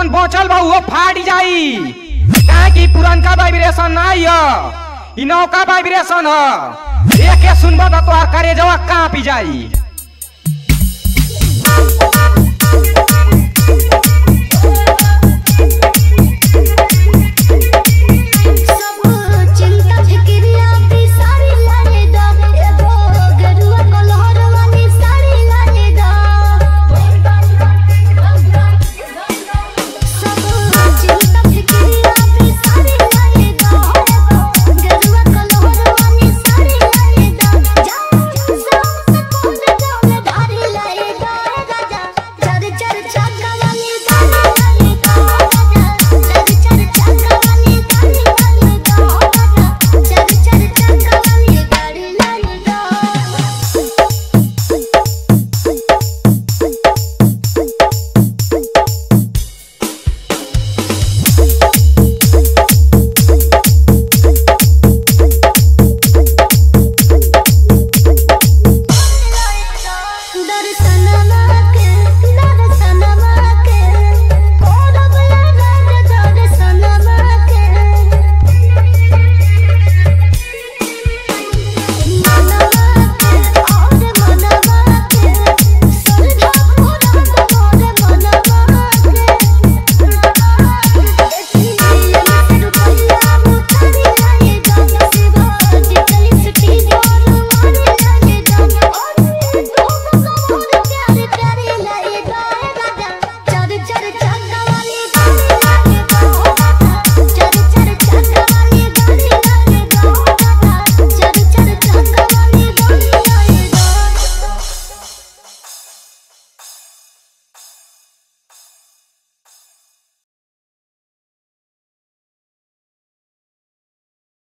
जौन बचल बा उहो फाट जाई काहे कि पुरनका वाइब्रेशन नाही ह इ नौका वाइब्रेशन ह एके सुनबा त तोहार करेजवा कांपी जाई